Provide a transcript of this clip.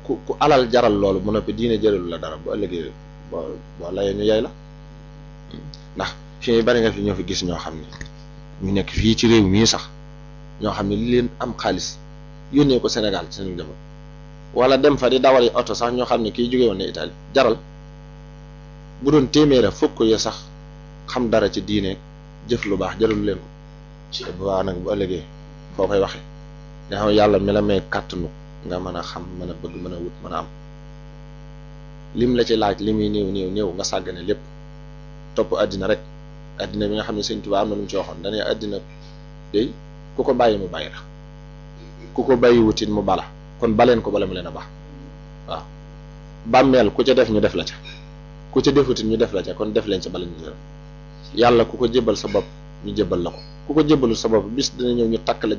ku ku alal jaral loolu mu noppi diine jëralu la dara bu ëllëgee boo boo layee ñu yey la ndax fii bari nga fi ñoo fi gis ñoo xam ne ñu nekk fii ci réew mii sax ñoo xam ne li leen am xaalis yónnee ko Sénégal ci seen jamono wala dem fa di dawali oto sax ñoo xam ne kii jóge woon ne Italie jaral bu doon téeméera fukk ya sax xam dara ci diine jëf lu baax jëralu leen ko te bu baax nag bu ëllëgee foo koy waxee nga xam yàlla mi la may kàttanu nga mën a xam mën a bëgg mën a wut mën a am lim la ci laaj li muy néew néew néew nga sàggane lépp topp àddina rek àddina bi nga xam ne Sëñ Tuubaa am na lu mu ci waxoon dañuy àddina day ku ko bàyyi mu bàyyi la ku ko bàyyi wutit mu bala kon baleen ko bala mu leen a baax waaw bàmmeel ku ca def ñu def la ca ku ca defutit ñu def la ca kon def leen ca bala ñu def yàlla ku ko jébbal sa bopp ñu jébbal la ko ku ko jébbalul sa bopp bis dina ñëw ñu takk la